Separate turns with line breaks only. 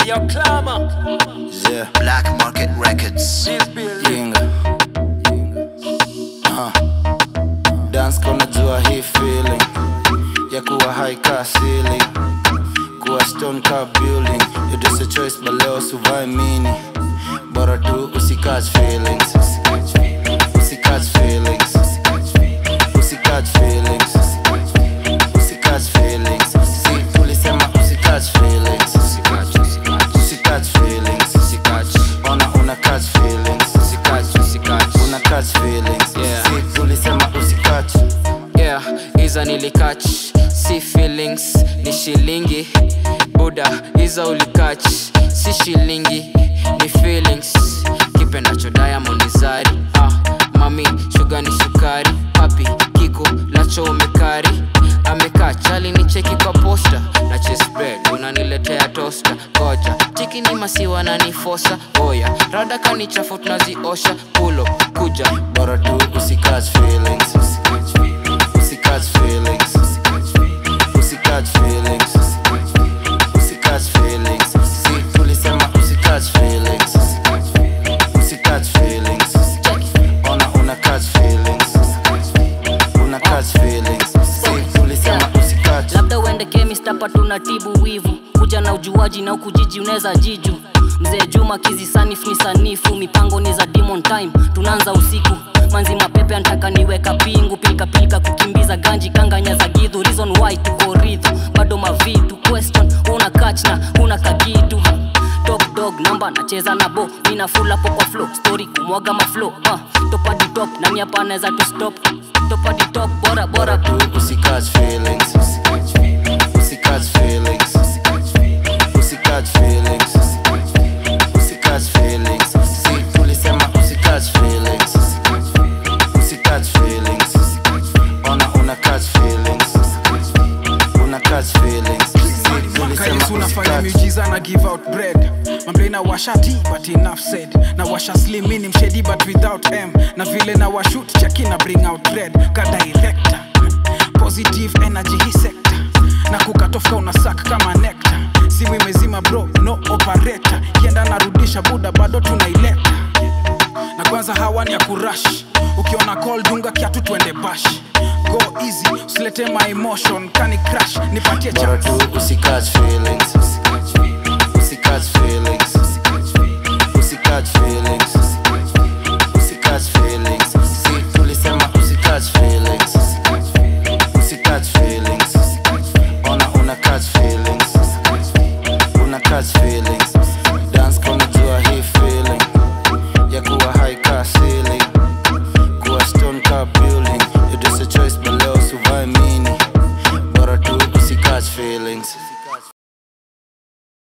Yo, Clama,
Yeah, Black Market Records.
this building.
Yinga. Uh. Dance kona jua hii feeling ya kuwa high car ceiling kuwa stone car building you just a choice but leo suvai mini bora tu usikatch feelings usikatch feelings usikatch feelings usikatch feelings si tulisema usikatch feelings usikatch feelings ona una catch feelings una catch feelings
Yeah.
si tulisema usikatch
yeah hizo nilikach si feelings ni shilingi buda hizo ulikach si shilingi ni feelings kipendacho diamond zari ah, mami shuga ni sukari papi kiko lacho umekari amekaa chali ni cheki kwa posta na chesbred unaniletea tosta koja chiki ni masiwa na nifosa oya rada kanichafu tunaziosha pulo kuja
bora tu usikatch feelings usikatch feelings usikatch feelings usikatch feelings si tulisema usikatch feelings usikatch feelings ona una catch feelings una catch feelings si tulisema usikatch
labda uende chemist hapa tunatibu wivu kuja na ujuaji na ukujiji unaweza jiju mzee juma kizi sanif ni sanifu mipango ni za demon time tunaanza usiku manzi mapepe antaka niweka pingu pilikapilika kukimbiza ganji kanganya za gidhu reason why tuko ridhu bado mavitu question una kach na una kakitu top dog namba nacheza na bo nina full hapo kwa flow story kumwaga maflow uh, top hadi top nani hapa anaweza tu stop top hadi top bora bora
tu usikatch feelings usikatch feelings usikatch feelings usikatch feelings si tulisema usikatch feelings usikatch feelings ona una catch feelings una catch feelings si
mwaka
tulisema
yesu unafanya
usikatch
miujiza na give out bread mamble na washa t but enough said na washa slim mini mshedi but without m na vile na washut cheki na bring out red ka director positive energy hii sector na kukatofka unasak kama nectar simu imezima bro no operator kienda narudisha buda bado tunaileta na kwanza hawa ni ya kurash ukiona call dunga kiatu twende bash go easy usilete my emotion kani crash nipatie
bora
chance
tu usikatch feelings usikatch feelings usikatch feelings usikatch feelings si tulisema usikatch feelings usikatch feelings ona una catch feelings una catch feelings